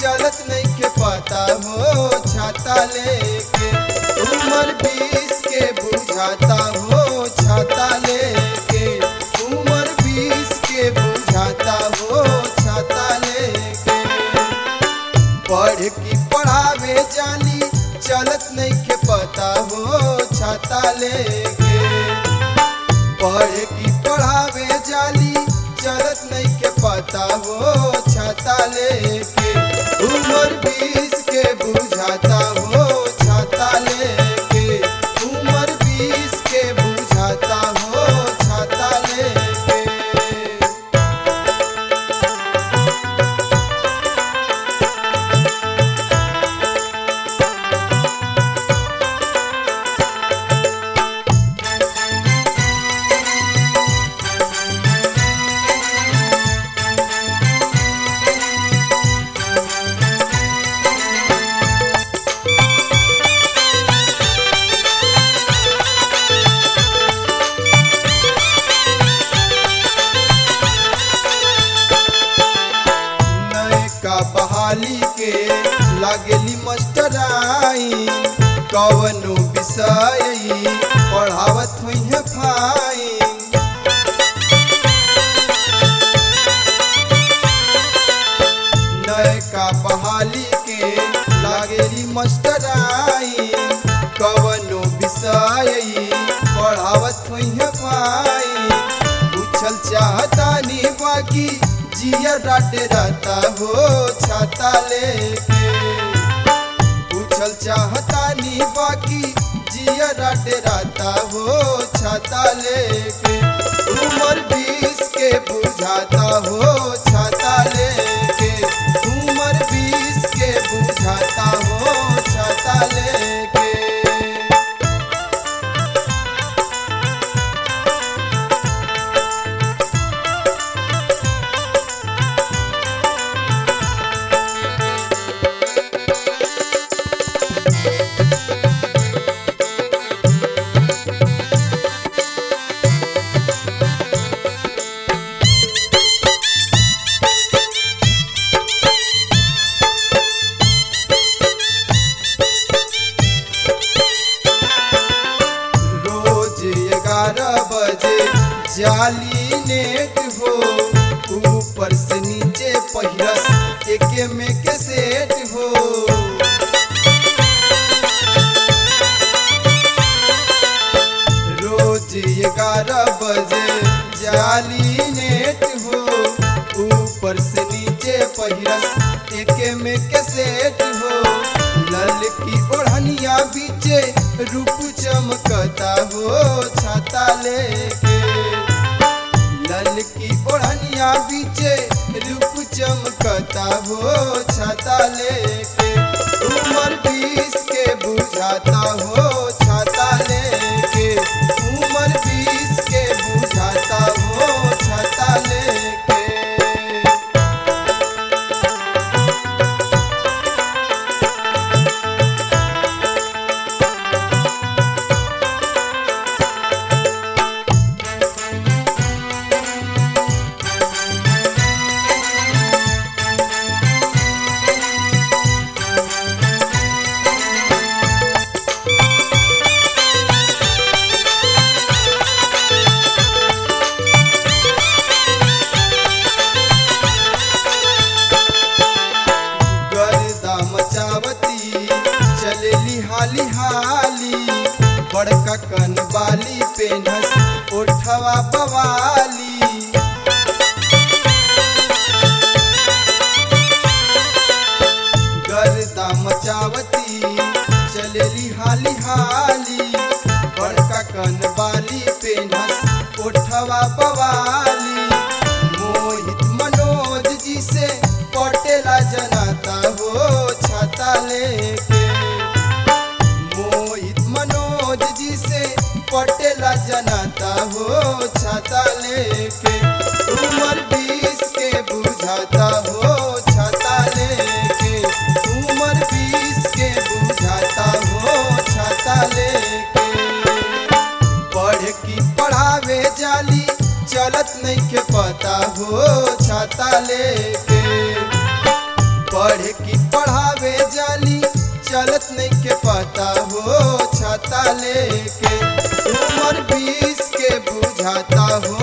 चलत नहीं के पता हो छाता लेके उम्र बीस के बुझाता हो छाता लेके उम्र बीस के बुझाता हो छाता लेके पढ़ की पढ़ावे जानी चलत नहीं के पता हो छाता लेके पढ़ की पढ़ावे जाली चलत नहीं के पता हो छाता लेके उम्र बीस के बुझाता हो छाता लेके उम्र बीस के बुझाता हो छाता लेके नयका बहाली के लागेली मास्टराई कवनो विषय पढ़ावत हुई है फाइन नयका बहाली के लागेली मास्टराई कवनो विषय पढ़ावत हुई है फाइन पूछल चाहता नी बाकी जिया डाटे रहता हो छाता लेके पूछल चाहता नी बाकी जिया डाटे रहता हो छाता लेके उम्र बीस के बुझाता हो छाता लेके उम्र बीस के बुझाता हो छाता लेके रोज ग्यारह बजे जाली नेट हो ऊपर से नीचे पहिरस एके में के सेट हो रोज ग्यारह बजे जाली नेट हो ऊपर से नीचे पहिरस एके में के सेट हो लल की ओढ़निया बीचे रूप चमकता हो छाता लेके लल की ओढ़निया बीचे रूप चमकता हो छाता लेके उम्र बीस के बुझाता हो छाता लेके उम्र बीस के बुझाता हो छाता लेके चलत नहीं के पता हो छाता लेके उम्र बीस के बुझाता हो